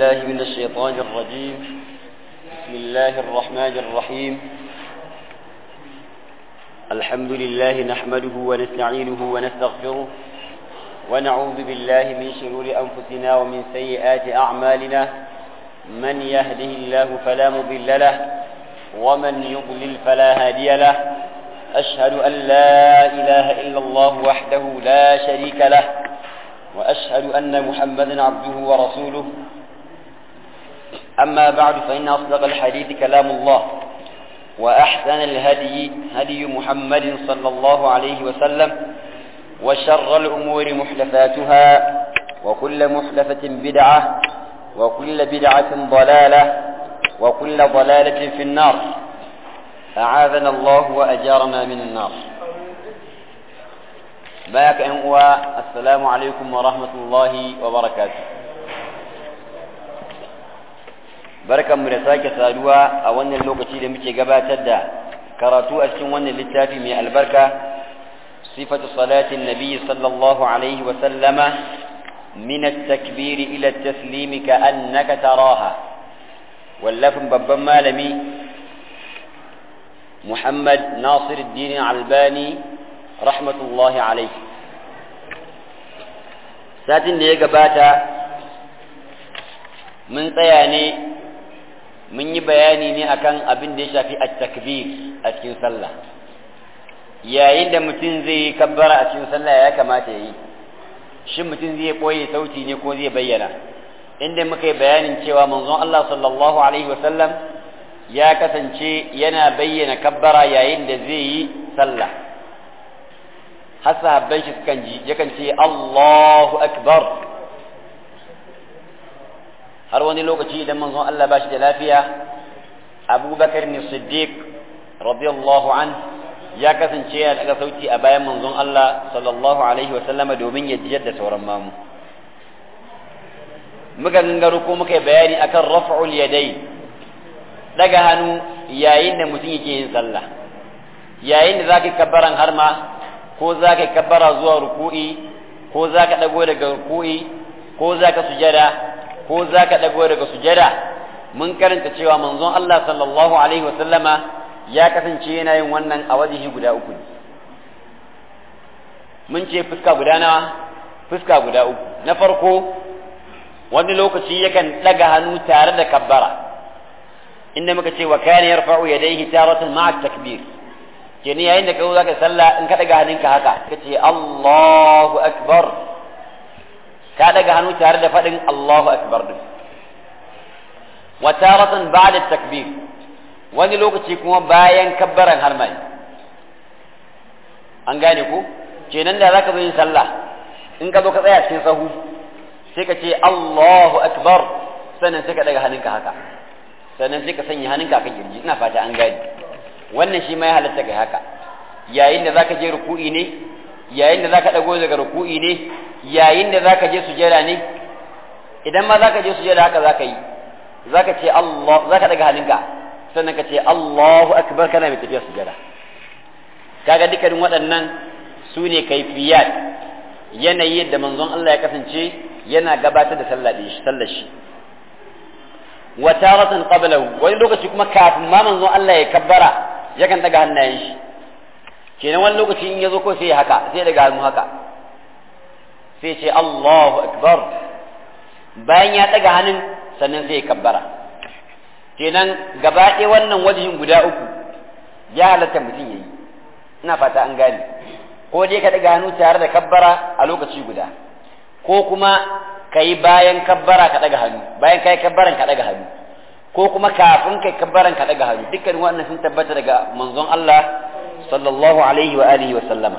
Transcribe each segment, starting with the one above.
بالله من الشيطان الرجيم بسم الله الرحمن الرحيم الحمد لله نحمده ونستعينه ونستغفره ونعوذ بالله من شرور أنفسنا ومن سيئات أعمالنا من يهده الله فلا مضل له ومن يضلل فلا هادي له أشهد أن لا إله إلا الله وحده لا شريك له وأشهد أن محمدا عبده ورسوله أما بعد فإن أصدق الحديث كلام الله وأحسن الهدي هدي محمد صلى الله عليه وسلم وشر الأمور محدثاتها وكل محدثة بدعة وكل بدعة ضلالة وكل ضلالة في النار أعاذنا الله وأجارنا من النار باك أنوا السلام عليكم ورحمة الله وبركاته barkan mu da sake saduwa a wannan lokaci da muke gabatar da karatu a cikin wannan littafi mai albarka sifatu salatin nabi sallallahu alaihi wa sallama min at-takbir ila at-taslim ka annaka taraha wallafin babban malami Muhammad Nasiruddin Albani rahmatullahi alaihi satin da ya gabata mun tsaya ne mun yi bayani ne akan abin da ya shafi at-takbir a cikin sallah yayin da mutum zai yi kabbara a cikin sallah ya kamata ya yi shin mutum zai koye sauti ne ko zai bayyana inda muka yi bayanin cewa manzon Allah sallallahu alaihi wasallam ya kasance yana bayyana kabbara yayin da zai yi sallah har sahabban shi sukan ji yakan ce Allahu akbar har wani lokaci idan manzon Allah ba shi da lafiya abubakar ne siddiq radiyallahu an ya kasance ya daga sauti a bayan manzon Allah sallallahu alaihi wasallama domin ya jiyar da sauran mamu muka gangaro ko muka yi bayani akan raf'ul yadai daga hannu yayin da mutum yake yin sallah yayin da zaka kabbaran harma ko zaka kabbara zuwa ruku'i ko zaka dago daga ruku'i ko zaka sujada ko za ka ɗago daga sujada mun karanta cewa manzon Allah sallallahu alaihi wasallama ya kasance yana yin wannan a wajihi guda uku ne mun ce fuska guda nawa fuska guda uku na farko wani lokaci yakan ɗaga hannu tare da kabbara inda muka ce wa kana yarfa'u yadayhi taratan ma'a takbir kenan yayin da ka zo zaka sallah in ka ɗaga hannunka haka ka ce Allahu akbar ka daga hannu tare da faɗin Allahu Akbar din wa taratan ba'da takbir wani lokaci kuma bayan kabbaran harmai an gane ku kenan da zaka zo yin sallah in ka zo ka tsaya cikin sahu sai ka ce Allahu Akbar sannan sai ka daga hannunka haka sannan sai ka sanya hannunka kan kirji ina fata an gane wannan shi ma ya halatta kai haka yayin da zaka je ruku'i ne yayin da zaka dago daga ruku'i ne yayin da zaka je sujada ne idan ma zaka je sujada haka zaka yi zaka ce Allah zaka daga hannunka sannan ka ce Allahu akbar kana mai tafiya sujada kaga dukkanin waɗannan su ne kaifiyat yanayi yadda manzon Allah ya kasance yana gabatar da sallah shi sallar shi wa taratan qablahu wani lokaci kuma kafin ma manzon Allah ya kabbara yakan daga hannayen shi kenan wani lokaci in ya zo ko sai ya haka sai daga hannu haka sai ce Allahu akbar bayan ya daga hannun sannan sai ya kabbara kenan gaba ɗaya wannan wajihin guda uku ya halatta mutum yayi ina fata an gane ko dai ka daga hannu tare da kabbara a lokaci guda ko kuma ka yi bayan kabbara ka daga hannu bayan ka yi kabbaran ka daga hannu ko kuma kafin kai kabbaran ka daga hannu dukkan wannan sun tabbata daga manzon Allah sallallahu alaihi wa alihi wa sallama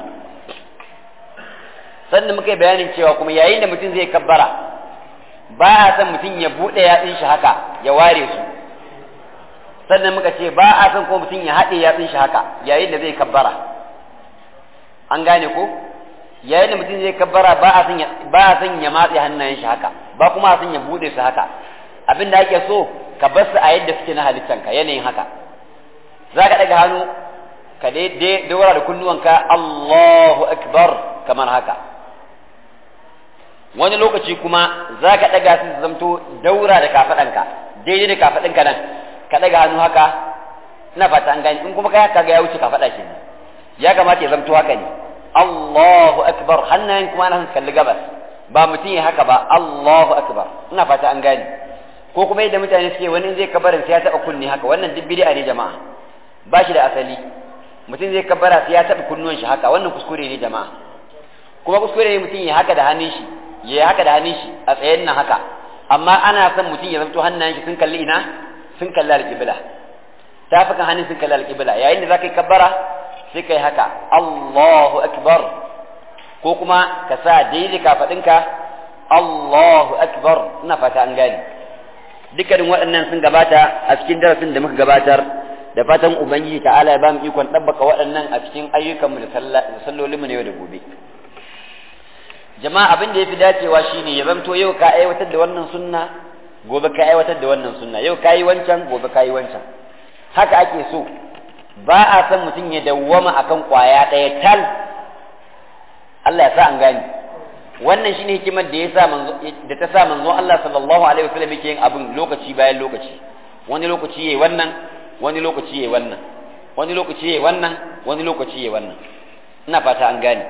sannan muka yi bayanin cewa kuma yayin da mutum zai kabbara ba a san mutum ya buɗe yatsun shi haka ya ware su sannan muka ce ba a san ko mutum ya haɗe yatsun shi haka yayin da zai kabbara an gane ko yayin da mutum zai kabbara ba a san ba a san ya matse hannayen shi haka ba kuma a san ya buɗe su haka abin da ake so ka bar su a yadda suke na halittanka yanayin haka za ka ɗaga hannu ka daura da kunnuwanka Allahu akbar kamar haka wani lokaci kuma za ka ɗaga su zamto daura da kafaɗanka daidai da kafaɗinka nan ka ɗaga hannu haka ina fata an gani in kuma kai haka ga ya wuce kafaɗa ke ya kamata ya zamto haka ne Allahu akbar hannayen kuma ana kalli gabas ba mutum ya haka ba Allahu akbar ina fata an gani ko kuma yadda mutane suke wani zai kabarin sai ya taɓa kunni haka wannan duk bid'a ne jama'a ba shi da asali mutum zai kabara sai ya taɓa kunnuwan shi haka wannan kuskure ne jama'a kuma kuskure ne mutum ya haka da hannun shi ya yi haka da hannun shi a tsayen nan haka amma ana son mutum ya zanto hannayen shi sun kalli ina sun kalli alƙibla tafukan hannun sun kalli alƙibla yayin da za ka yi kabbara sai ka yi haka Allahu akbar ko kuma ka sa daidai kafaɗinka Allahu akbar ina fata an gane dukkanin waɗannan sun gabata a cikin darasin da muka gabatar da fatan ubangiji ta'ala ya ba mu ikon ɗabbaka waɗannan a cikin ayyukanmu da sallolinmu na yau da gobe jama'a abin da ya fi dacewa shine ya zamto yau ka aiwatar da wannan sunna gobe ka aiwatar da wannan sunna yau ka yi wancan gobe ka yi wancan haka ake so ba a san mutum ya dawwama akan kwaya ɗaya tal Allah ya sa an gani wannan shine hikimar da ya sa manzo da ta sa manzo Allah sallallahu alaihi wasallam yake yin abin lokaci bayan lokaci wani lokaci yayi wannan wani lokaci yayi wannan wani lokaci yayi wannan wani lokaci yayi wannan ina fata an gane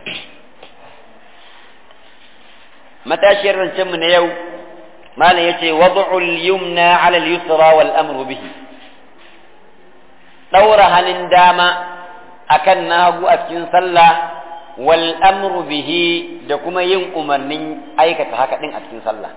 matashiyar rancen mu na yau malam yace wad'ul yumna 'ala al-yusra wal amru bihi daura hannun dama akan nagu a cikin sallah wal amru bihi da kuma yin umarnin aikata haka din a cikin sallah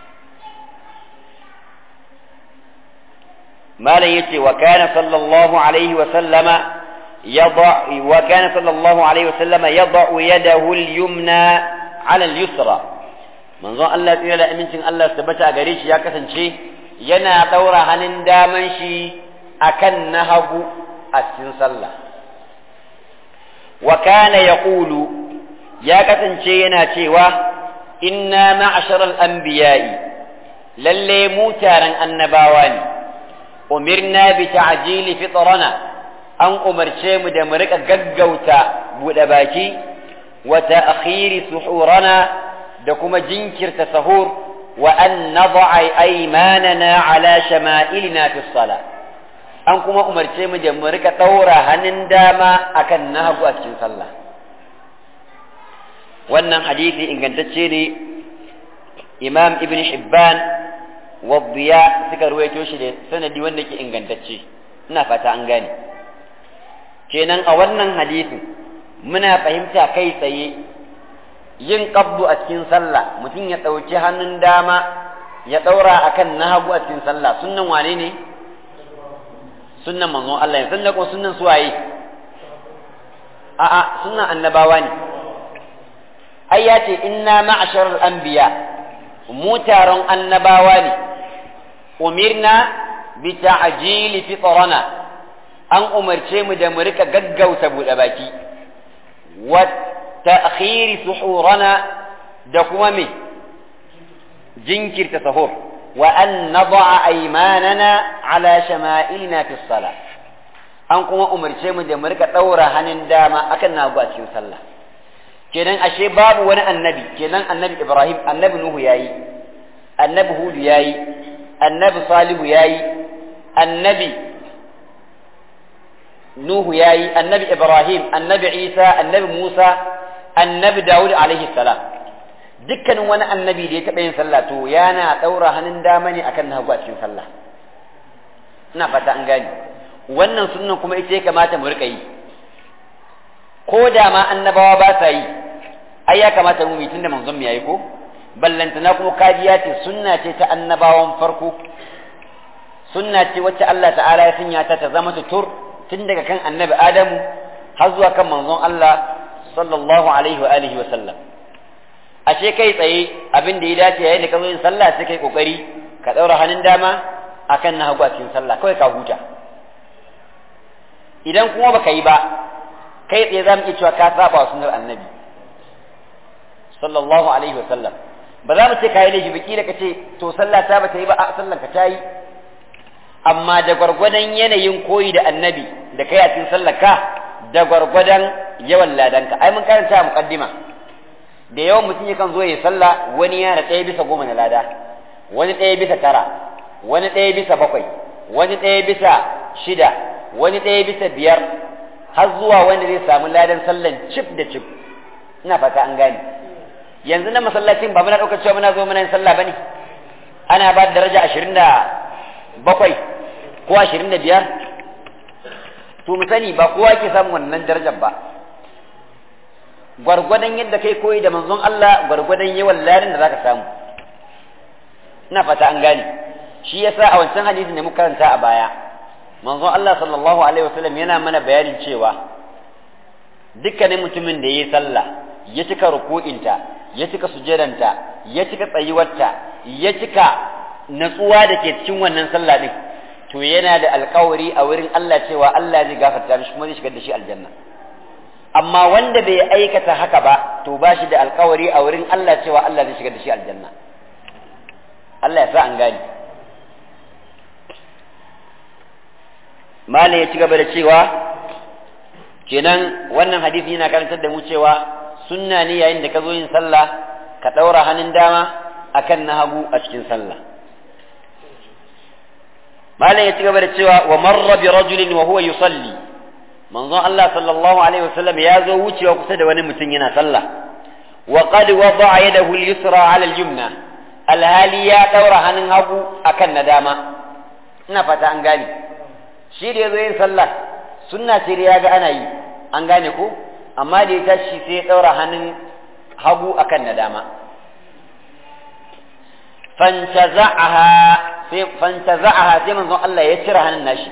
malam yace wa kana sallallahu alaihi wa sallama yada wa kana sallallahu alaihi wa sallama yada yadahu al-yumna ala al-yusra manzon Allah tsira da amincin Allah tabbata a gare shi ya kasance yana daura hannun daman shi akan na hagu a cikin sallah wa kana yaqulu ya kasance yana cewa inna ma'asharal anbiya'i lalle mu taron annabawa ne umirna bi ta'jili fitrana an umarce mu da mu rika gaggauta bude baki wa ta'khiri suhurana da kuma jinkirta sahur wa an nad'a aymanana ala shama'ilina fi salah an kuma umarce mu da mu rika daura hannun dama akan na hagu a cikin sallah wannan hadisi ingantacce ne imam ibn hibban wa diya suka ruwaito shi da sanadi wanda ke ingantacce ina fata an gane kenan a wannan hadisin muna fahimta kai tsaye yin qabdu a cikin sallah mutum ya ɗauki hannun dama ya ɗaura akan na hagu a cikin sallah sunnan wane ne sunnan manzon Allah ne sunnan ko sunnan suwaye a'a sunnan annabawa ne ai ya ce inna ma'asharar anbiya mu taron annabawa ne umirna bi ta'jili fitrana an umarce mu da mu rika gaggauta buɗe baki wa ta'khiri suhurana da kuma me jinkirta sahur wa an nada'a aymanana ala shama'ilina fi salah an kuma umarce mu da mu rika daura hannun dama akan nagu a cikin sallah kenan ashe babu wani annabi kenan annabi Ibrahim annabi Nuhu yayi annabi Hudu yayi annabi Salihu yayi annabi Nuhu yayi annabi Ibrahim annabi Isa annabi Musa annabi Dawud alaihi salam dukkanin wani annabi da ya taɓa yin sallah to yana ɗaura hannun dama ne akan hagu a cikin sallah ina fata an gane wannan sunnan kuma ita ya kamata mu rika yi ko da ma annabawa ba sa yi ai ya kamata mu yi tunda manzon mu yayi ko ballantana kuma kajiya ce sunna ce ta annabawan farko sunna ce wacce Allah ta'ala ya sanya ta ta zama tutur tun daga kan annabi Adamu har zuwa kan manzon Allah sallallahu alaihi wa alihi wa sallam ashe kai tsaye abin da ya dace yayin da ka zo yin sallah sai kai kokari ka daura hannun dama akan na hagu a cikin sallah kawai ka huta idan kuma baka yi ba kai tsaye za mu iya cewa ka saba wa sunnar annabi sallallahu alaihi wa sallam ba za mu ce ka yi laifi baki da ka ce to sallah ta ba ta yi ba a sallar ka ta yi amma da gwargwadon yanayin koyi da annabi da kai a cikin sallar ka da gwargwadon yawan ladanka ai mun karanta a muqaddima da yawan mutum yakan zo ya sallah wani yana ɗaya bisa goma na lada wani ɗaya bisa tara wani ɗaya bisa bakwai wani ɗaya bisa shida wani ɗaya bisa biyar har zuwa wanda zai samu ladan sallan cif da cif ina fata an gane yanzu na masallacin ba muna ɗaukar cewa muna zo muna yin sallah bane ana ba da daraja ashirin da bakwai ko ashirin da biyar to mu sani ba kowa ke samun wannan darajar ba gwargwadon yadda kai koyi da manzon Allah gwargwadon yawan larin da zaka samu ina fata an gane shi yasa a wancan hadisin da muka karanta a baya manzon Allah sallallahu alaihi wasallam yana mana bayanin cewa dukkanin mutumin da yayi sallah ya cika ruku'inta ya cika sujadanta ya cika tsayuwarta ya cika natsuwa da ke cikin wannan sallah din to yana da alkawari a wurin Allah cewa Allah zai gafarta mishi kuma zai shigar da shi aljanna amma wanda bai aikata haka ba to ba shi da alkawari a wurin Allah cewa Allah zai shigar da shi aljanna Allah ya sa an gani Malam ya ci gaba da cewa kenan wannan hadisi yana karantar da mu cewa sunna ne yayin da ka zo yin sallah ka ɗaura hannun dama akan na hagu a cikin sallah malam ya ci gaba da cewa wa marra bi rajulin wa huwa yusalli manzon Allah sallallahu alaihi wasallam ya zo wucewa kusa da wani mutum yana sallah wa qad wada'a yadahu al-yusra 'ala al-yumna alhali ya daura hannun hagu akan na dama ina fata an gane shi da yazo yin sallah sunna ce da ya ga ana yi an gane ko amma da ya tashi sai ya daura hannun hagu akan na dama fantaza'aha sai fantaza'aha sai manzon Allah ya cire hannun nashi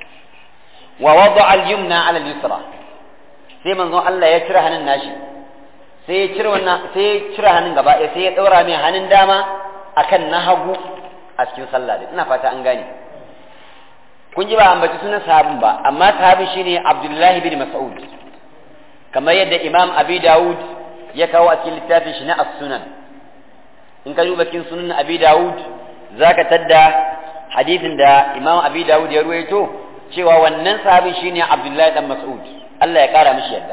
wa wada'a al-yumna 'ala al-yusra sai manzon Allah ya cire hannun nashi sai ya cire wannan sai ya cire hannun gaba ɗaya sai ya daura mai hannun dama akan na hagu a cikin sallah din ina fata an gane kun ji ba ambaci sunan sahabin ba amma sahabin shine Abdullah bin Mas'ud kamar yadda Imam Abi Dawud ya kawo a cikin littafin shi na As-Sunan in ka duba cikin sunan Abi Dawud zaka tadda hadisin da Imam Abi Dawud ya ruwaito cewa wannan sahabin shine Abdullah dan Mas'ud Allah ya kara mishi yadda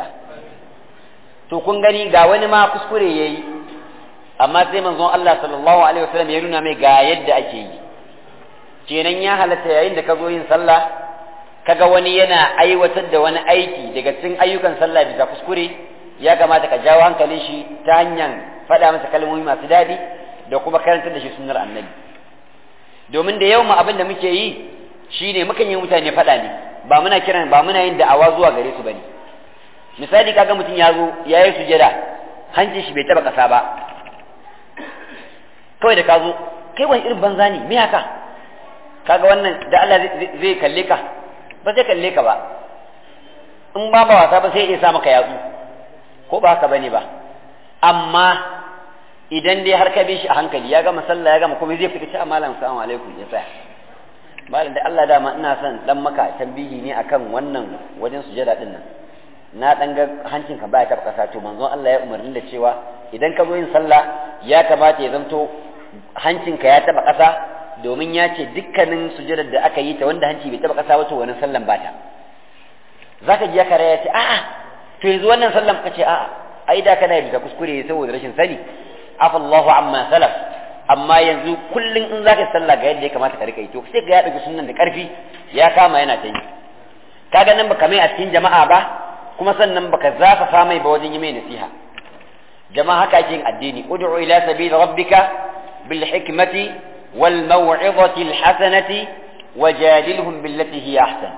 to kun gani ga wani ma kuskure yayi amma sai manzon Allah sallallahu alaihi wasallam ya nuna mai ga yadda ake yi kenan ya halatta yayin da ka zo yin sallah kaga wani yana aiwatar da wani aiki daga cikin ayyukan sallah bisa kuskure ya kamata ka jawo hankalin shi ta hanyar faɗa masa kalmomi masu daɗi da kuma karantar da shi sunnar annabi domin da yawan abin da muke yi shine mukan yi mutane faɗa ne ba muna kiran ba muna yin da'awa zuwa gare su bane misali kaga mutum ya zo ya yi sujada hancin shi bai taba ƙasa ba kawai da ka zo kai wani irin banza ne me haka kaga wannan da Allah zai kalle ka ba zai kalle ka ba in ba ba wasa ba sai ya sa maka yatsu ko ba haka bane ba amma idan dai har ka bi shi a hankali ya gama sallah ya gama kuma zai fita ce malam assalamu alaikum ya tsaya malam da Allah dama ina son dan maka tambihi ne akan wannan wajen sujada din nan na dan ga hancinka baya taba kasa to manzon Allah ya umarni da cewa idan ka zo yin sallah ya kamata ya zanto hancinka ya taba kasa domin ya ce dukkanin sujadar da aka yi ta wanda hanci bai taba kasa wato wani sallan bata zaka ji ya kare ya ce a'a to yanzu wannan sallan ka ce a'a ai da kana bisa kuskure saboda rashin sani afallahu amma salaf amma yanzu kullun in zaka sallah ga yadda ya kamata ka rika yi to sai ga ya dauki sunnan da karfi ya kama yana ta yi kaga nan baka mai a cikin jama'a ba kuma sannan baka zafafa mai ba wajen yi mai nasiha jama'a haka ake yin addini ud'u ila sabil rabbika bil hikmati wal maw'izati al hasanati wajadilhum billati hiya ahsan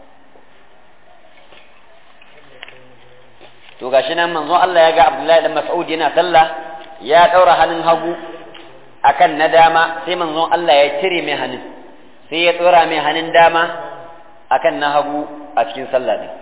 to gashi nan manzon Allah ya ga Abdullahi dan Mas'ud yana sallah ya daura hannun hagu akan na dama sai manzon Allah ya cire mai hannun sai ya tsora mai hannun dama akan na hagu a cikin sallah din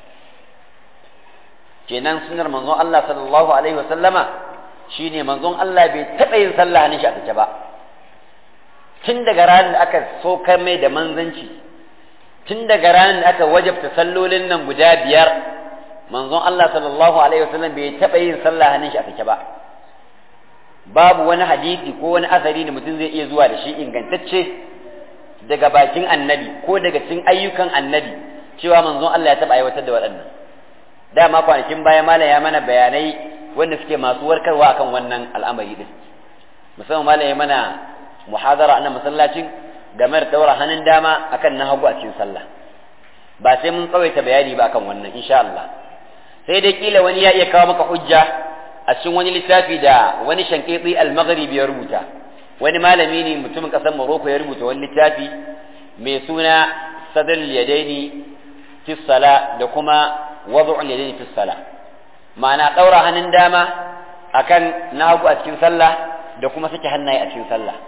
kenan sunnar manzon Allah sallallahu alaihi wasallama shine manzon Allah bai taɓa yin sallah hannun shi a take ba tun daga ranar da aka sokar mai da manzanci tun daga ranar da aka wajabta sallolin nan guda biyar manzon Allah sallallahu alaihi wasallam bai taɓa yin sallah hannun shi a take ba babu wani hadisi ko wani asari da mutum zai iya zuwa da shi ingantacce daga bakin annabi ko daga cikin ayyukan annabi cewa manzon Allah ya taɓa aiwatar da waɗannan dama kwanakin baya malam ya mana bayanai wanda suke masu warkarwa akan wannan al'amari din musamman malami mana muhadara a nan masallacin game da daura hannun dama akan na hagu a cikin sallah ba sai mun tsawaita bayani ba akan wannan insha Allah sai dai kila wani ya iya kawo maka hujja a cikin wani littafi da wani shankiti al-maghribi ya rubuta wani malami ne mutumin kasar Morocco ya rubuta wani littafi mai suna sadal yadaini fi sala da kuma wad'u yadaini fi sala ma'ana daura hannun dama akan na hagu a cikin sallah da kuma sake hannaye a cikin sallah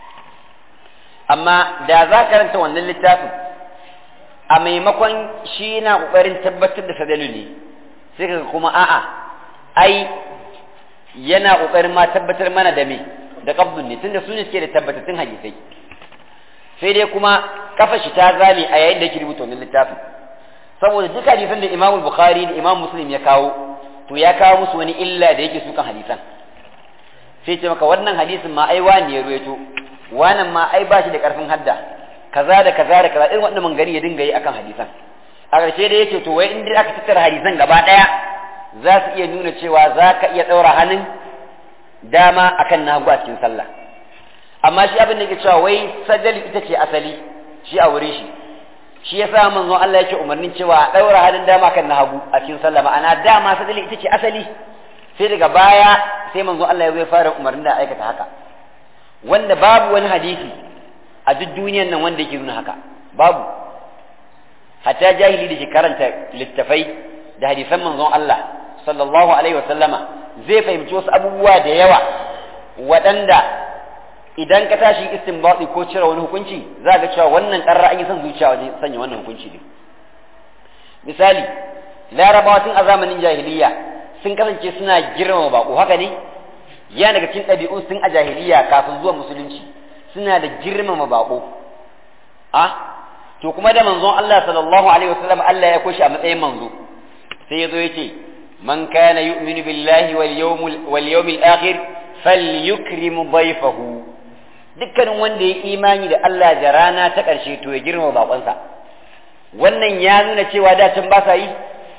amma da za ka karanta wannan littafin a maimakon shi na ƙoƙarin tabbatar da sadalu ne sai ka kuma a'a ai yana ƙoƙarin ma tabbatar mana da me da qabdun ne tunda su ne suke da tabbatattun hadisai sai dai kuma kafa shi ta zame a yayin da yake rubuta wannan littafin saboda duk hadisan da Imam Bukhari da Imam Muslim ya kawo to ya kawo musu wani illa da yake sukan hadisan sai ce maka wannan hadisin ma ai wani ya ruwaito wannan ma ai ba shi da karfin hadda kaza da kaza da kaza irin wannan mangani ya dinga yi akan hadisan a ƙarshe da yake to wai in dai aka tattara hadisan gaba ɗaya za su iya nuna cewa za ka iya ɗaura hannun dama akan na hagu a cikin sallah amma shi abin da yake cewa wai sajali ita ce asali shi a wurin shi shi ya sa manzon Allah yake umarnin cewa a ɗaura hannun dama kan na hagu a cikin sallah ma'ana dama sajali ita ce asali sai daga baya sai manzon Allah ya zai fara umarnin da aikata haka wanda babu wani hadisi a duk duniyan nan wanda yake nuna haka babu hatta jahili da ke karanta littafai da hadisan manzon Allah sallallahu alaihi wa sallama zai fahimci wasu abubuwa da yawa waɗanda idan ka tashi istinbati ko cire wani hukunci za ga cewa wannan ƙarra an yi son zuciya wajen sanya wannan hukunci ne misali larabawa tun a zamanin jahiliya sun kasance suna girmama bako haka ne ya daga cikin ɗabi'un sun a jahiliya kafin zuwa musulunci suna da girmama bako a to kuma da manzon Allah sallallahu alaihi wasallam Allah ya koshi a matsayin manzo sai ya zo ya ce man kana yu'minu billahi wal yawmil wal yawmil akhir falyukrim dayfahu dukkanin wanda ya imani da Allah da rana ta ƙarshe to ya girmama bakonsa wannan ya nuna cewa da can ba sa yi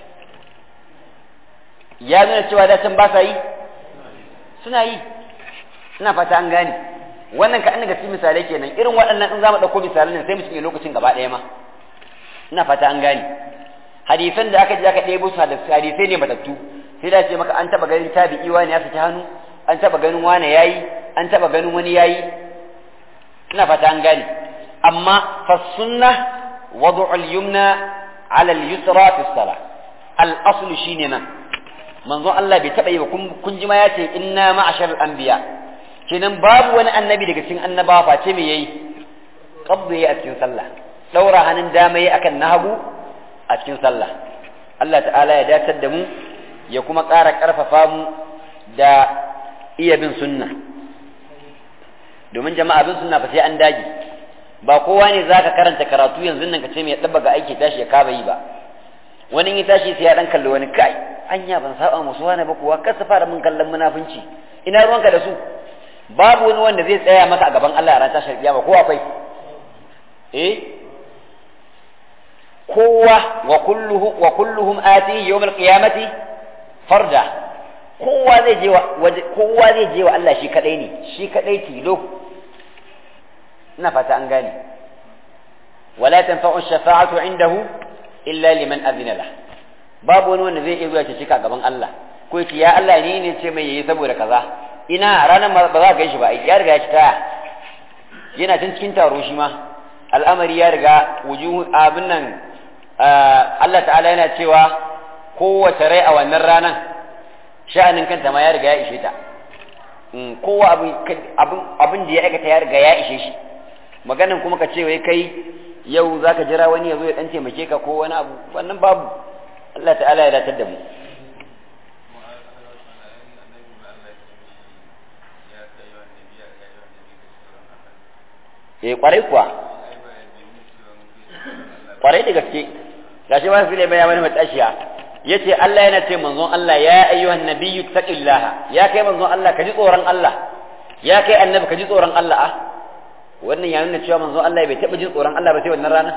ya nuna cewa da can ba sa yi suna yi ina fata an gane wannan ka an daga cikin misalai kenan irin waɗannan in za mu ɗauko misalan nan sai mu cinye lokacin gaba ɗaya ma ina fata an gane hadisan da aka je aka ɗebo su hadisai ne matattu sai da ce maka an taɓa ganin tabi'i wani ya saki hannu an taɓa ganin wani yayi an taɓa ganin wani yayi ina fata an gane amma fa sunna wadu al-yumna ala al-yusra fi salah al-aslu shine nan manzon Allah bai taɓa yi ba kun ji ma ya ce inna ma'ashar anbiya kenan babu wani annabi daga cikin annabawa face me yayi qabdu yayi a cikin sallah daura hannun dama yayi akan nahagu a cikin sallah Allah ta'ala ya datar da mu ya kuma ƙara ƙarfafa mu da iya bin sunna domin jama'a bin sunna fa sai an dage ba kowa ne zaka karanta karatu yanzu nan ka ce mai dabba ga aiki tashi ya kaba yi ba wani ya tashi sai ya dan kalli wani kai anya ban saba musu wani ba kuwa kasa fara mun kallon munafunci ina ruwanka da su babu wani wanda zai tsaya maka a gaban Allah a ran tashar kiyama ko akwai eh kowa wa kulluhu wa kulluhum atihi yawm al-qiyamati farda kowa zai je wa kowa zai je wa Allah shi kadai ne shi kadai tilo ina fata an gane wala tanfa'u ash-shafa'atu indahu illa liman adina lah babu wani wanda zai iya zuwa cika gaban Allah ko yace ya Allah ni ne ce mai yayi saboda kaza ina ranar ba za ka shi ba ya riga ya ci taya yana tun cikin taro shi ma al'amari ya riga wujuhu abin nan Allah ta'ala yana cewa kowace rai a wannan ranar sha'anin kanta ma ya riga ya ishe ta kowa abin da ya aikata ya riga ya ishe shi maganin kuma ka ce wai kai yau za ka jira wani ya zo ya ɗan taimake ka ko wani abu wannan babu Allah ta'ala ya datar da mu eh kwarai kuwa kwarai da gaske gashi ba su mai wani matashiya yace Allah yana ce manzon Allah ya ayyuhan nabiyyu taqillaha ya kai manzon Allah ka ji tsoron Allah ya kai annabi ka ji tsoron Allah ah wannan ya nuna cewa manzon Allah bai taɓa jin tsoron Allah ba sai wannan rana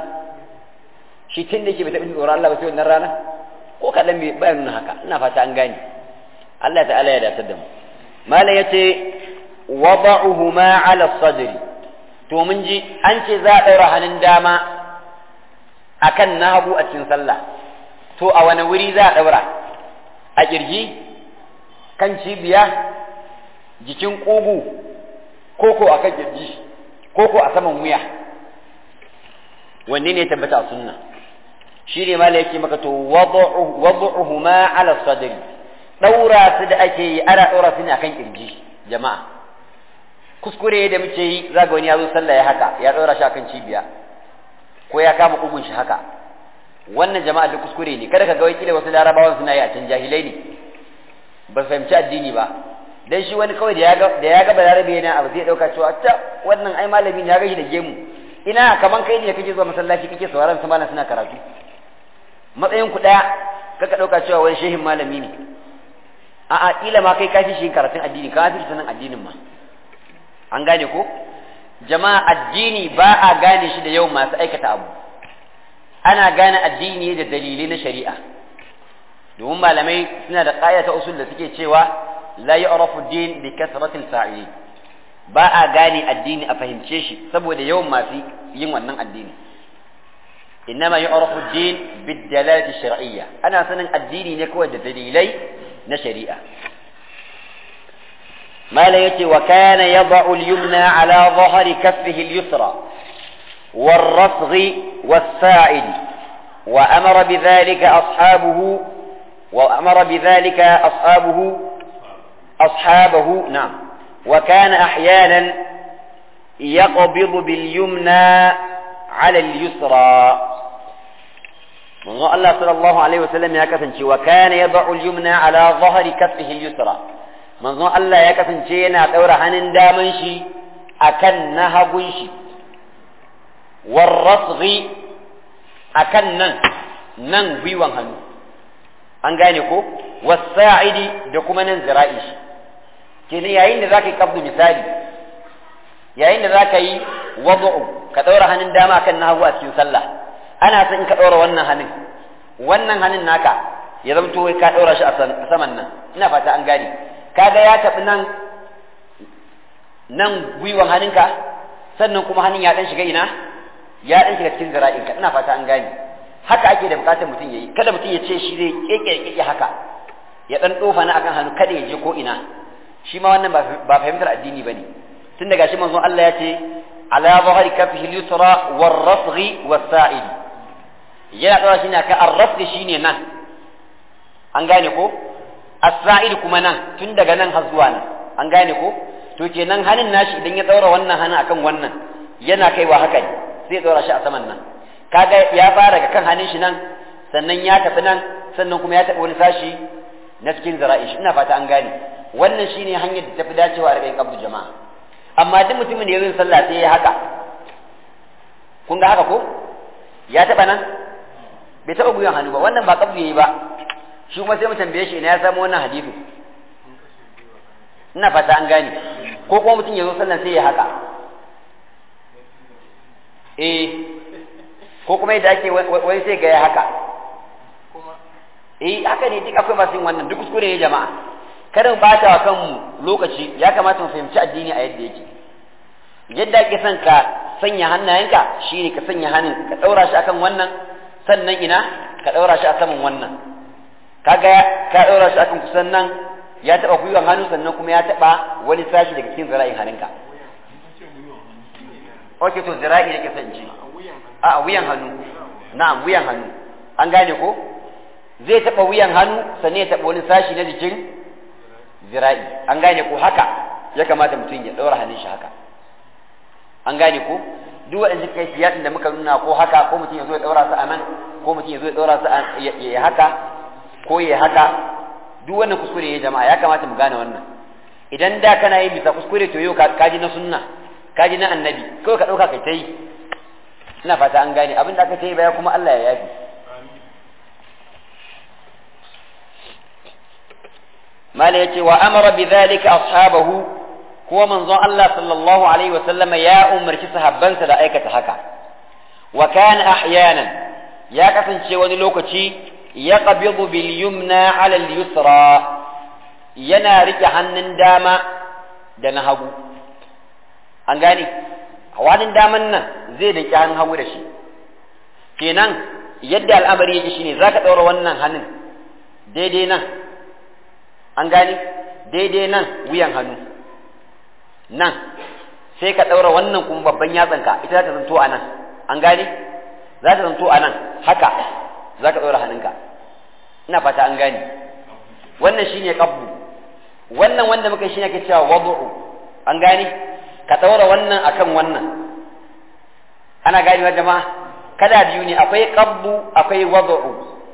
shi tun da yake bai taɓa jin tsoron Allah ba sai wannan rana ko kaɗan bai bayan nuna haka ina fata an gane Allah ta'ala ya datar da mu malam yace wada'uhuma 'ala sadri to mun ji an ce za a daura hannun dama akan na hagu a cikin sallah to a wani wuri za a daura a kirji kan cibiya jikin ƙugu koko a kan kirji koko a saman wuya wanne ne tabbata a sunna shi ne mala yake maka to wad'uhuma ala sadri daura su da ake yi ana daura su ne akan kirji jama'a kuskure da muke yi zaga wani ya zo sallah ya haka ya daura shi akan cibiya ko ya kama kugun shi haka wannan jama'a da kuskure ne kada ka ga wai kila wasu larabawan suna yi a can jahilai ne ba su fahimci addini ba dan shi wani kawai da ya ga da ya ga balarabe yana abu zai dauka cewa ta wannan ai malami ne ya ga shi da gemu ina kaman kai ne kake zuwa masallaci kake sauraron su malam suna karatu matsayin ku daya kaka dauka cewa wani shehin malami ne a'a kila ma kai kashi shi karatun addini ka fi sanin addinin ma an gane ko jama'a addini ba a gane shi da yau masu aikata abu ana gane addini da dalilai na shari'a domin malamai suna da ƙaya ta usul da suke cewa la yu'rafu din bi kasratil fa'ili ba a gane addini a fahimce shi saboda yawan masu yin wannan addini innama yu'rafu din bid dalalati shar'iyya ana sanin addini ne kawai da dalilai na shari'a mala yace wa kana yad'u al-yumna ala dhahri kaffihi al-yusra والرفغ والساعد وأمر بذلك أصحابه وأمر بذلك أصحابه أصحابه نعم وكان أحيانا يقبض باليمنى على اليسرى من الله صلى الله عليه وسلم يا كفنشي وكان يضع اليمنى على ظهر كفه اليسرى من الله يا كفنشي أنا دور هنن دامنشي أكن نهبنشي والرصغ أكن نن نن بيوان هنو an gane ko wasa'idi da kuma nan zira'i shi kenan yayin da zaka yi kabdu misali yayin da zaka yi wad'u ka daura hannun dama kan na hagu a cikin sallah ana son in ka daura wannan hannun wannan hannun naka ya zamto wai ka daura shi a saman nan ina fata an gane kaga ya tafi nan nan gwiwan hannunka sannan kuma hannun ya dan shiga ina ya dan shiga cikin zira'inka ina fata an gane haka ake da bukatar mutum yayi kada mutum ya ce shi zai keke keke haka ya dan dofa na akan hannu kada ya je ko ina shi ma wannan ba fahimtar addini bane tun daga shi manzon Allah ya ce ala zahari kafihi al-yusra war-rafghi was-sa'id yana daura shi ne akan ar-rafghi shine nan an gane ko as-sa'id kuma nan tun daga nan har zuwa nan an gane ko to kenan hannun nashi idan ya daura wannan hannun akan wannan yana kaiwa haka ne sai daura shi a saman nan kaga ya fara ga kan hannun shi nan sannan ya tafi nan sannan kuma ya tafi wani sashi na cikin zara'i shi ina fata an gane wannan shine hanyar da tafi dacewa a rikayin kabdu jama'a amma duk mutumin da ya zo sallah sai ya haka kun ga haka ko ya taba nan bai taba guyan hannu ba wannan ba kabdu yayi ba shi kuma sai mu tambaye shi ina ya samu wannan hadisi ina fata an gane ko kuma mutum ya zo sallah sai ya haka eh ko kuma yadda ake wani sai ga ya haka eh haka ne duk akwai masu yin wannan duk kuskure ne jama'a kada mu bata wa kanmu lokaci ya kamata mu fahimci addini a yadda yake yadda ake son ka sanya hannayenka shine ka sanya hannun ka daura shi akan wannan sannan ina ka daura shi a saman wannan kaga ka daura shi akan kusan nan ya taba gwiwan hannu sannan kuma ya taba wani sashi daga cikin zira'in hannunka Ok to zira'i nake son ji a wuyan hannu na'am wuyan hannu an gane ko zai taɓa wuyan hannu sannan ya taɓa wani sashi na jikin zira'i an gane ko haka ya kamata mutum ya ɗaura hannun shi haka an gane ko duk waɗanda suka yi siyasin da muka nuna ko haka ko mutum ya zo ya ɗaura su a nan ko mutum ya zo ya ɗaura su ya haka ko ya haka duk wannan kuskure ya jama'a ya kamata mu gane wannan idan da kana yin bisa kuskure to yau ka ji na sunna ka ji na annabi kawai ka ɗauka kai ta yi ina fata an gane abin da aka ta yi baya kuma Allah ya yafi mala yace wa amara bi dhalika ashabahu kuwa manzon Allah sallallahu alaihi wa sallama ya umarci sahabbansa da aikata haka wa kana ahyanan ya kasance wani lokaci ya qabidu bil yumna ala al yusra yana rike hannun dama da na hagu an gane hannun daman nan zai da hannun hagu da shi kenan yadda al'amari yake shine zaka ɗaura wannan hannun daidai nan an gane daidai nan wuyan hannu nan sai ka ɗaura wannan kuma babban yatsanka ita za ta zanto a nan an gane za ta zanto a nan haka za ka ɗaura hannunka ina fata an gane wannan shine qabdu wannan wanda muka shine ake cewa wad'u an gane ka ɗaura wannan akan wannan ana ganewa jama'a kada biyu ne akwai qabdu akwai wad'u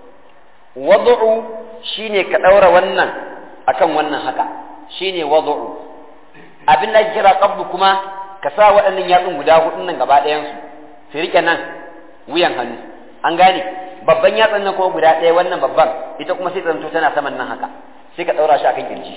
wad'u shine ka ɗaura wannan akan wannan haka shine wad'u abin da ake kira qabdu kuma ka sa waɗannan yatsun guda hudun nan gaba ɗayan su su rike nan wuyan hannu an gane babban yatsun nan kuma guda ɗaya wannan babban ita kuma sai zanto tana saman nan haka sai ka ɗaura shi akan kirji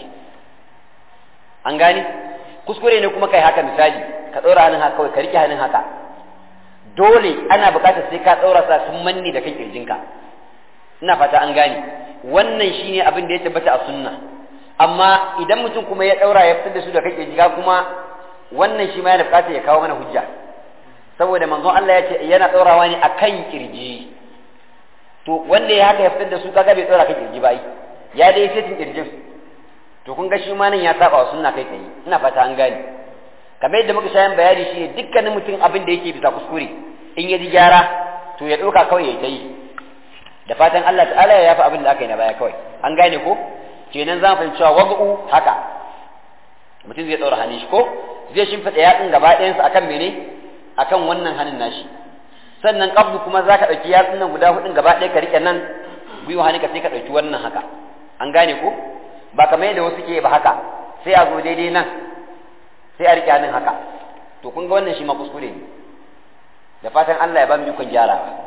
an gane kuskure ne kuma kai haka misali ka ɗaura hannun haka kawai ka rike hannun haka dole ana buƙatar sai ka ɗaura sa sun manne da kan kirjinka ina fata an gane wannan shine abin da ya tabbata a sunna amma idan mutum kuma ya ɗaura ya fitar da su da kan kirjiga kuma wannan shi ma yana buƙatar ya kawo mana hujja saboda manzon Allah ya ce yana ɗaurawa ne akan kirji to wanda ya haka ya fitar da su kaga bai ɗaura kan kirji ba ya dai setin kirjin to kun ga shi ma nan ya saba wa sunna kai kai ina fata an gane kamar yadda muka shayan bayani shi dukkanin mutum abin da yake bisa kuskure in ya ji gyara to ya ɗauka kawai ya yi da fatan Allah ta'ala ya yafi abin da aka yi na baya kawai an gane ko kenan za mu fahimci cewa wagu haka mutum zai ɗaura hannun shi ko zai shimfiɗa yatsun gaba ɗayansa akan mene akan wannan hannun nashi sannan qabdu kuma za ka ɗauki yatsun nan guda hudun gaba ɗaya ka riƙe nan gwiwa hannunka sai ka ɗauki wannan haka an gane ko ba kamar yadda wasu ke ba haka sai a zo daidai nan sai a riƙe hannun haka to kun ga wannan shi ma kuskure ne da fatan Allah ya ba mu ikon gyarawa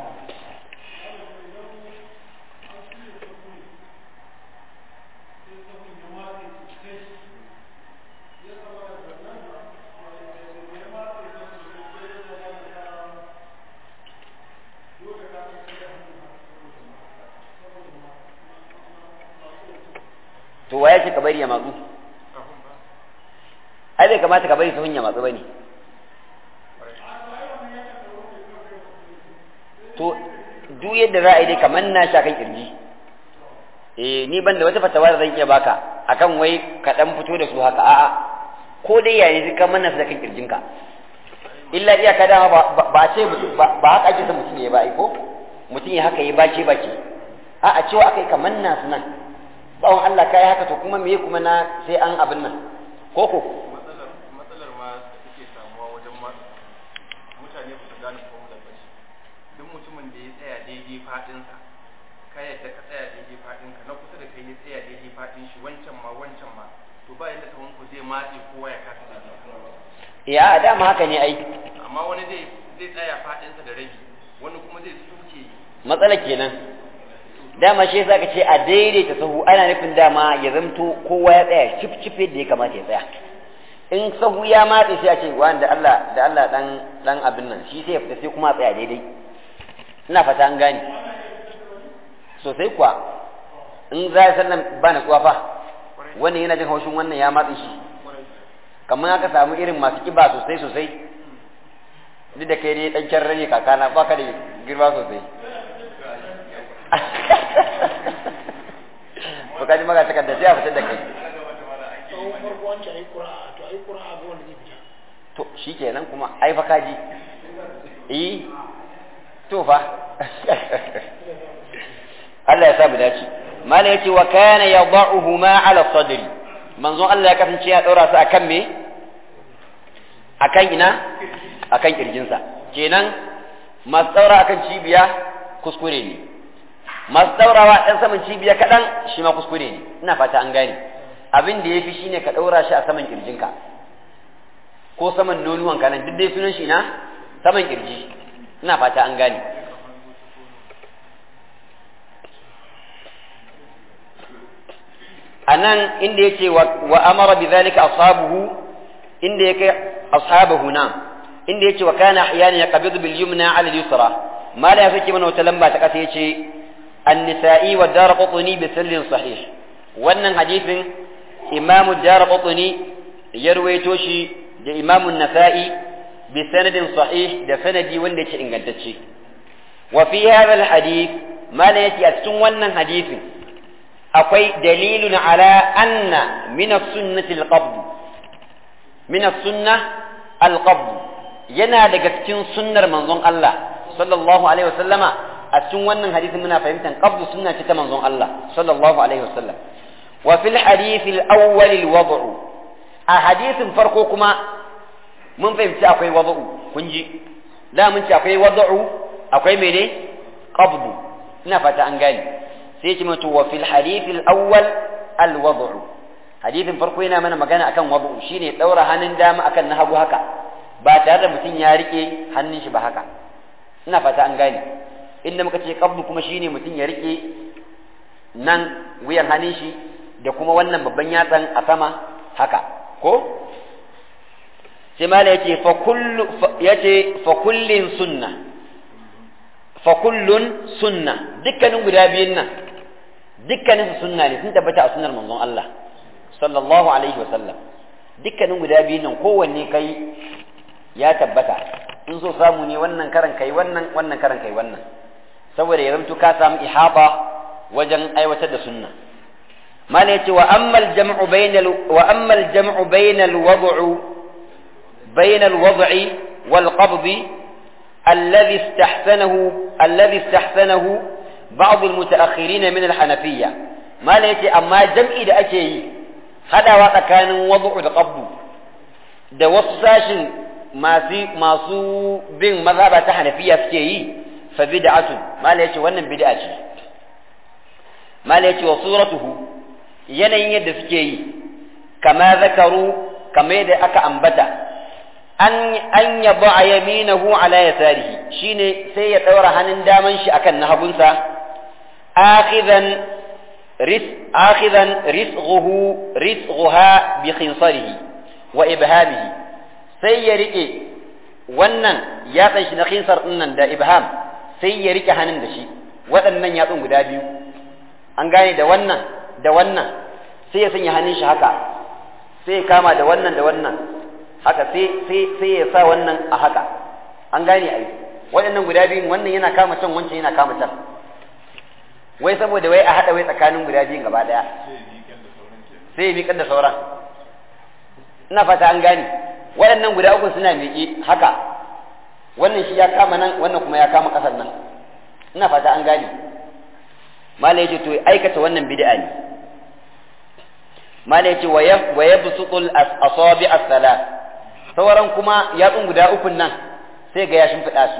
to waye ce ka bari ya matsu ai bai kamata ka bari sahun ya matsu bane to duk yadda za a yi dai kamar na sha kan kirji eh ni ban da wata fatawa da zan iya baka akan wai ka dan fito da su haka a'a ko dai yayi zika manna su da kan kirjinka illa iyaka dama ba ce ba haka ake son mutum ya ba ai ko mutum ya haka ya bace bace a'a cewa akai kamar na su nan tsawon Allah kai haka to kuma me kuma na sai an abin nan koko matsalar matsalar ma da take samuwa wajen ma mutane ba su gane ko da bashi duk mutumin da ya tsaya daidai fadin sa ka yadda ka tsaya daidai fadin ka na kusa da kai ya tsaya daidai fadin shi wancan ma wancan ma to ba yadda kaman ku zai matse kowa ya kasa daidai ya dama haka ne ai amma wani zai zai tsaya fadin sa da rabi wani kuma zai suke matsala kenan dama shi yasa ka ce a daidaita sahu ana nufin dama ya zamto kowa ya tsaya cif cif yadda ya kamata ya tsaya in sahu ya matse sai a ce wani da Allah da Allah dan dan abin nan shi sai ya fita sai kuma a tsaya daidai ina fata an gane sosai kuwa in za ya sannan ba na tsuwa fa wannan yana jin haushin wannan ya matse shi kamar aka samu irin masu kiba sosai sosai duk da kai ne dan kyarra ne kakana ba ka da girma sosai ba ka ji maga takarda sai a fitar da kai tsawon farko wancan ayi ƙura'a to ayi ƙura'a ga wanda zai fita to shi kenan kuma ai fa kaji eh to fa Allah ya sa mu dace mala yace wa kana yad'uhu ma ala sadri manzon Allah ya kasance ya daura su akan me akan ina akan kirjinsa kenan masu daura akan cibiya kuskure ne masu daurawa dan saman cibiya kadan shi ma kuskure ne ina fata an gane abin da yafi shine ka daura shi a saman kirjinka ko saman nonuwan ka nan duk dai sunan shi na saman kirji ina fata an gane anan inda yake wa amara bidhalika ashabuhu inda yake ashabuhu na inda yake wa kana ahyana yaqbidu bil yumna ala al yusra ma la yafiki mana wata lamba ta kasa yace an-nisa'i wa darqutni bi sallin sahih wannan hadisin imamu darqutni ya ruwaito shi da imamu nasa'i bi sanadin sahih da sanadi wanda yake ingantacce wa fi hadha alhadith mala yake a cikin wannan hadisin akwai dalilun ala anna min as-sunnati al-qabd min as-sunnah al-qabd yana daga cikin sunnar manzon Allah sallallahu alaihi wasallama a cikin wannan hadisin muna fahimtar qabdu sunna ce ta manzon Allah sallallahu alaihi wasallam wa fil hadith al-awwal al-wad'u a hadisin farko kuma mun fahimci akwai wad'u kun ji da mun ci akwai wad'u akwai mene qabdu ina fata an gane sai ce mutu wa fil hadith al-awwal al-wad'u hadisin farko yana mana magana akan wad'u shine daura hannun dama akan na hagu haka ba tare da mutum ya rike hannun shi ba haka ina fata an gane inda muka ce qabdu kuma shine mutum ya rike nan wuyan hannun shi da kuma wannan babban yatsan a sama haka ko sai mala yace fa kullu yace fa kullin sunna fa kullun sunna dukkanin guda biyun nan dukkanin su sunna ne sun tabbata a sunnar manzon Allah sallallahu alaihi wasallam dukkanin guda biyun nan kowanne kai ya tabbata in so samu ne wannan karan kai wannan wannan karan kai wannan saboda ya zamto ka samu ihaba wajen aiwatar da sunna mala yace wa ammal jam'u bainal wa ammal jam'u bainal wad'u bainal wad'i wal qabdi الذي استحسنه الذي استحسنه بعض المتأخرين من الحنفية ما ليتي أما جمعي da ake yi hadawa tsakanin wad'u da qabdu da wasu sashin masu bin mazhaba ta hanafiya suke yi fa bid'atun mala yace wannan bid'a ce mala yace wa suratuhu yanayin yadda suke yi kama zakaru kama yadda aka ambata an an yaba yaminahu ala yasarihi shine sai ya daura hannun daman shi akan na hagunsa akhidan ris akhidan risghuhu risghuha bi khinsarihi wa ibhamihi sai ya rike wannan yatsan shi na khinsar din nan da ibham sai ya rike hannun da shi waɗannan yatsun guda biyu an gane da wannan da wannan sai ya sanya hannun shi haka sai ya kama da wannan da wannan haka sai sai sai ya sa wannan a haka an gane ai waɗannan guda biyun wannan yana kama can wancan yana kama can wai saboda wai a haɗa wai tsakanin guda biyun gaba ɗaya sai ya miƙar da sauran ina fata an gane waɗannan guda uku suna miƙe haka wannan shi ya kama nan wannan kuma ya kama ƙasar nan ina fata an gane mala yace to aikata wannan bid'a ne mala yace wa yabsutul asabi as-salat sauran kuma yatsun guda ukun nan sai ga ya shimfiɗa su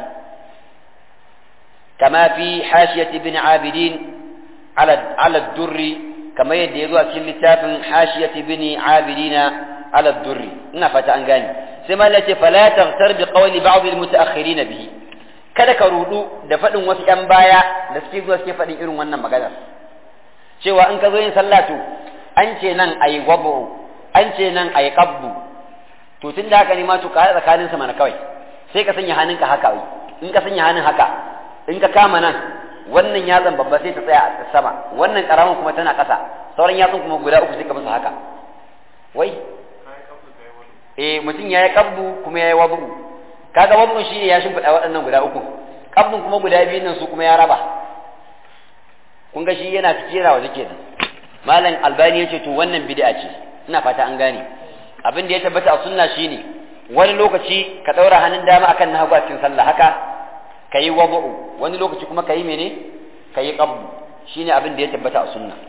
kama fi hashiyat ibn abidin ala ala durri kama yadda ya zo a cikin littafin hashiyat ibn abidina ala durri ina fata an gane sai mala yace fala taghtar bi qawli ba'd al-mutaakhirin bihi kada ka rudu da faɗin wasu ‘yan baya da suke zuwa suke faɗin irin wannan maganar cewa in ka zo yin sallah to an ce nan a yi gwabo an ce nan a yi ƙabbu to tun da haka ne ma to ka haɗa tsakanin mana kawai sai ka sanya hannunka haka wai in ka sanya hannun haka in ka kama nan wannan yatsan babba sai ta tsaya a sama wannan ƙaramin kuma tana ƙasa sauran yatsun kuma guda uku sai ka musu haka wai eh mutum ya yi ƙabbu kuma ya yi wabu kaga wannan shine ya shimfiɗa waɗannan guda uku kabdin kuma guda biyun nan su kuma ya raba kun ga shi yana ciki yana waje kenan malam albani yace to wannan bid'a ce ina fata an gane abin da ya tabbata a sunna shine wani lokaci ka daura hannun dama akan na hagu a cikin sallah haka kayi wadu'u wani lokaci kuma kayi mene kayi qabdu shine abin da ya tabbata a sunna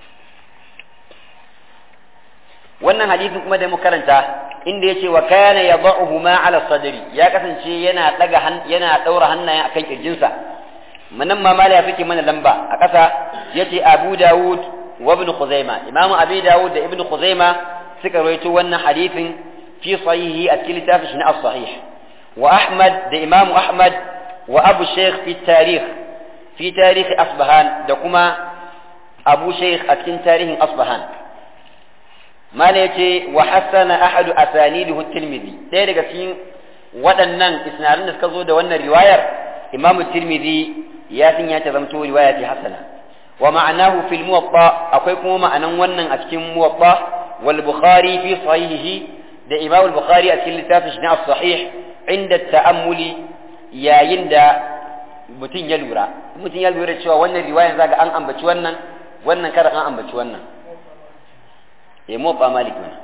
wannan hadisin kuma da mu karanta inda yace wa kana yad'uhuma ala sadri ya kasance yana daga yana daura hannayen akan kirjinsa manan ma mala ya fike mana lamba a ƙasa yace Abu Dawud wa Ibn Khuzaima Imam Abi Dawud da Ibn Khuzaima suka rawaito wannan hadisin fi sahihi a cikin littafin shi na as-sahih wa Ahmad da Imam Ahmad wa Abu Sheikh fi tarikh fi tarikh Asbahan da kuma Abu Sheikh a cikin tarihin Asbahan mala yace wa hasana ahadu asanidihu tirmidhi sai daga cikin waɗannan isnadun da suka zo da wannan riwayar imamu tirmidhi ya san ya ta zamto riwaya ce hasana wa ma'anahu fil muwatta akwai kuma ma'anan wannan a cikin muwatta wal bukhari fi sahihihi da imam al-bukhari a cikin littafin shi na sahih inda ta'ammuli yayin da mutum ya lura mutum ya lura cewa wannan riwayan zaga an ambaci wannan wannan kada an ambaci wannan eh mu ba malik wannan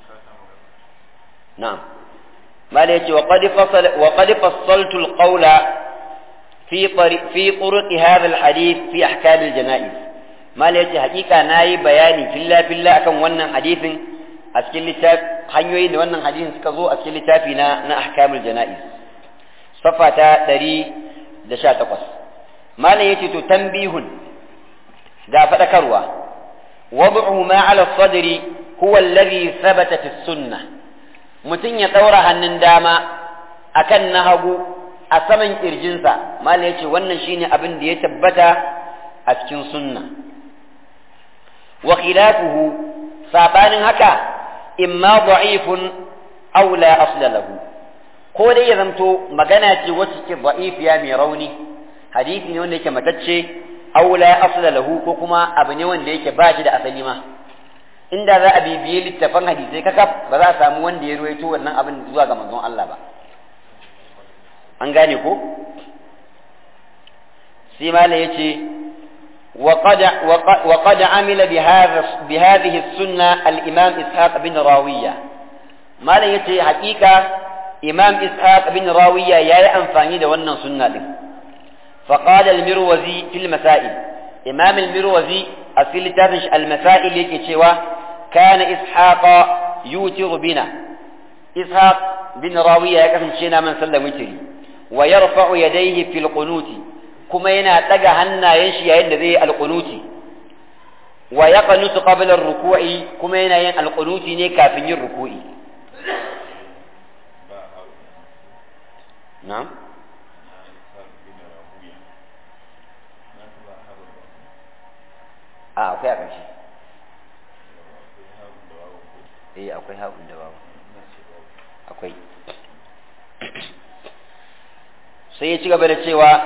na'am mala yace wa qad fasal wa qad fassaltu al-qawla fi fi turuq hadha al-hadith fi ahkam al-janaiz mala yace hakika nayi bayani filla filla akan wannan hadithin a cikin littafi hanyoyin da wannan hadisin suka zo a cikin littafi na na ahkamul janaiz safa ta 118 malam yace to tanbihun ga fadakarwa wad'u ma ala sadri huwa alladhi thabata fi sunnah mutun ya daura hannun dama akan na hagu a saman kirjinsa malam yace wannan shine abin da ya tabbata a cikin sunna wa khilafuhu sabanin haka imma da'ifun aw la asla lahu ko dai ya zamto magana ce wacce ke da'ifiya mai rauni hadisi ne wanda yake matacce aw la asla lahu ko kuma abu ne wanda yake ba shi da asali ma inda za a bibiye littafan hadisai kaka ba za a samu wanda ya ruwaito wannan abin zuwa ga manzon Allah ba an gane ko sai mala yace وقد وقد عمل بهذا بهذه السنة الإمام إسحاق بن راوية ما لا يتي حقيقة إمام إسحاق بن راوية يا أنفاني دوانا سنة فقال المروزي في المسائل إمام المروزي أصل تابش المسائل يكي كان إسحاق يوتر بنا إسحاق بن راوية يكفن شينا من سلم وتري ويرفع يديه في القنوت kuma yana ɗaga hannayen shi yayin da zai yi alƙunuti wa ya qanutu qabla ruku'i kuma yana yin alƙunuti ne kafin yin ruku'i na'am a akwai a ƙarshe eh akwai haƙun da babu akwai sai ya ci gaba da cewa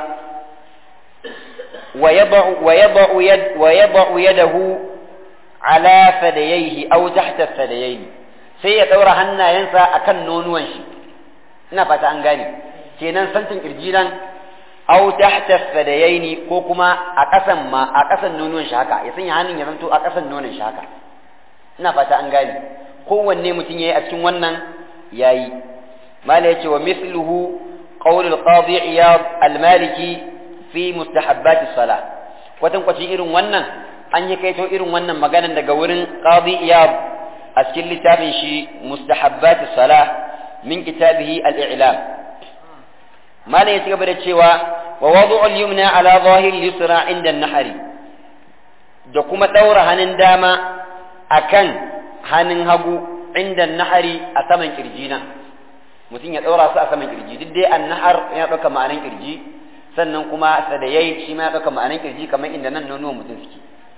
ويضع ويضع يد ويضع يده على ثدييه او تحت الثديين sai ya daura hannayensa akan nonuwan shi ina fata an gane kenan santin kirji nan au tahta thadayaini ko kuma a kasan ma a kasan nonuwan shi haka ya sanya hannun ya zanto a kasan nonon shi haka ina fata an gane kowanne mutum yayi a cikin wannan yayi mala yace wa mithluhu qawl al-qadi iyad al-maliki fi mustahabbati salah kwatan kwacin irin wannan an yi kaito irin wannan maganan daga wurin qadi iyab a cikin littafin shi mustahabbati salah min kitabihi al-i'lam malam ya ci gaba da cewa wa wadu'u al-yumna ala zahir yusra inda an-nahari da kuma daura hannun dama akan hannun hagu inda nahari a saman kirji nan mutum ya daura su a saman kirji duk dai an-nahar ya dauka ma'anan kirji sannan kuma sadayai shi ma ya ɗauka ma'anan kirji kamar inda nan nonuwan mutum suke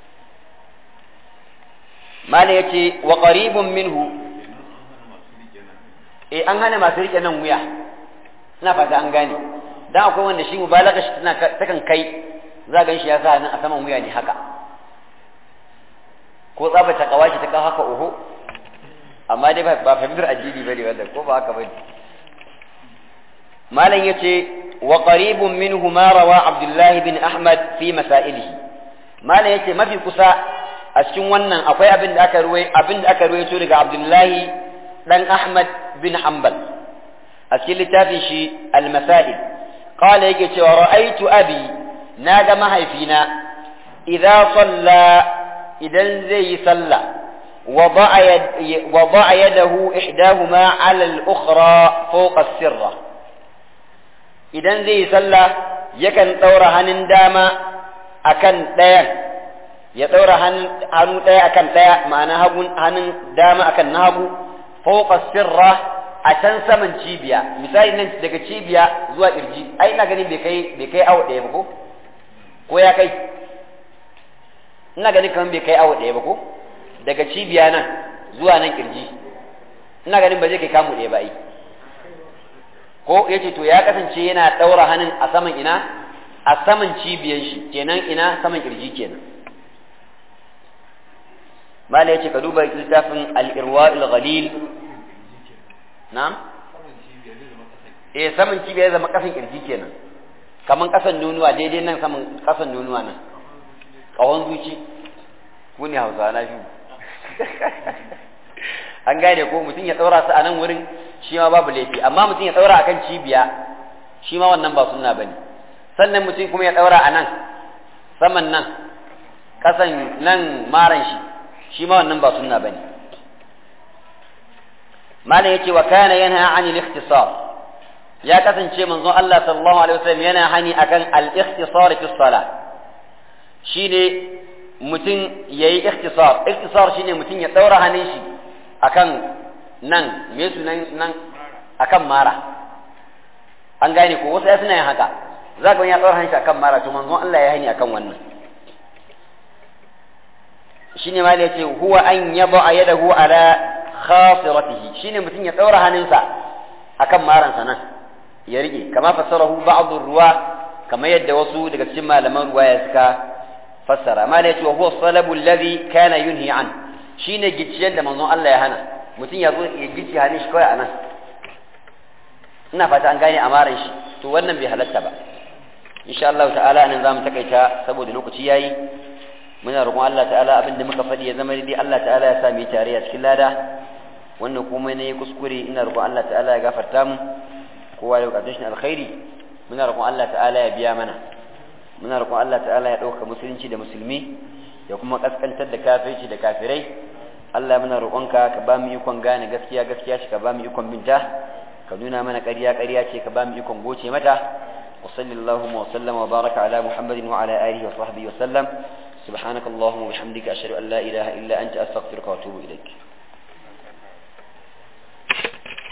mana ya ce wa qaribun minhu eh an hana masu rike nan wuya ina fata an gane dan akwai wanda shi mubalaga shi tana takan kai za gan shi ya sa nan a saman wuya ne haka ko tsaba ta kawashi ta kawo haka oho amma dai ba fahimtar addini bane wanda ko ba haka bane malam yace وقريب منه ما روى عبد الله بن أحمد في مسائله ما لا يتي ما في كسا أشكن ونن أقوي أبن أكروي أبن أكروي تورق عبد الله بن أحمد بن حنبل أشكن لتافشي المسائل قال يجي ورأيت أبي ناقة ما هي فينا إذا صلى إذا زي صلى وضع, يد وضع يده إحداهما على الأخرى فوق السرة idan zai yi sallah yakan ɗaura hannun dama akan ɗayan ya ɗaura hannu ɗaya akan ɗaya ma'ana hannun dama akan na hagu fauqa sirra a can saman cibiya misali nan daga cibiya zuwa kirji ai ina ganin bai kai bai kai awa ɗaya ba ko ko ya kai ina ganin kamar bai kai awa ɗaya ba ko daga cibiya nan zuwa nan kirji ina ganin ba zai kai kamu ɗaya ba ai ko ya ce to ya kasance yana ɗaura hannun a saman ina a saman cibiyan shi kenan ina saman kirji kenan mala yace ka duba littafin al-irwa'il ghalil na'am eh saman cibiya zama kasan kirji kenan kaman kasan nunuwa daidai nan saman kasan nunuwa nan kawon zuci ku ne hausa na shi an gane ko mutum ya daura su a nan wurin shi ma babu laifi amma mutum ya daura akan cibiya shi ma wannan ba sunna bane sannan mutum kuma ya daura a nan saman nan kasan nan maran shi shi ma wannan ba sunna bane malam yace wa kana yanha anil ikhtisar ya kasance manzon Allah sallallahu alaihi wasallam yana hani akan al-ikhtisar fi salat shine mutum yayi ikhtisar ikhtisar shine mutum ya daura hannun shi akan nan me su nan nan akan mara an gane ko wasu ya suna yin haka za ka ya daura hannun shi akan mara to manzon Allah ya hani akan wannan shine ma yace huwa an yaba yadahu ala khasiratihi shine mutum ya daura hannunsa akan maransa nan ya rike kama fassarahu ba'd ruwa kama yadda wasu daga cikin malaman ruwaya suka fassara amma da yace huwa salabu alladhi kana yunhi an shine gicciyen da manzon Allah ya hana mutum ya zo ya gicci hannun shi kawai anan ina fata an gane amaran shi to wannan bai halatta ba insha Allah ta'ala anan zamu takaita saboda lokaci yayi muna roƙon Allah ta'ala abinda muka faɗi ya zama dai Allah ta'ala ya sa mu tare a cikin lada wannan kuma ne kuskure ina roƙon Allah ta'ala ya gafarta mu kowa da bukatun shi alkhairi muna roƙon Allah ta'ala ya biya mana muna roƙon Allah ta'ala ya ɗauka musulunci da musulmi ya kuma kaskantar da kafirci da kafirai Allah muna roƙonka ka ba mu ikon gane gaskiya gaskiya ce ka ba mu ikon binta ka nuna mana ƙarya ƙarya ce ka ba mu ikon goce mata wa sallallahu wa sallama wa baraka ala muhammadin wa ala alihi wa sahbihi wa sallam سبحانك اللهم وبحمدك أشهد أن لا إله إلا أنت أستغفرك وأتوب إليك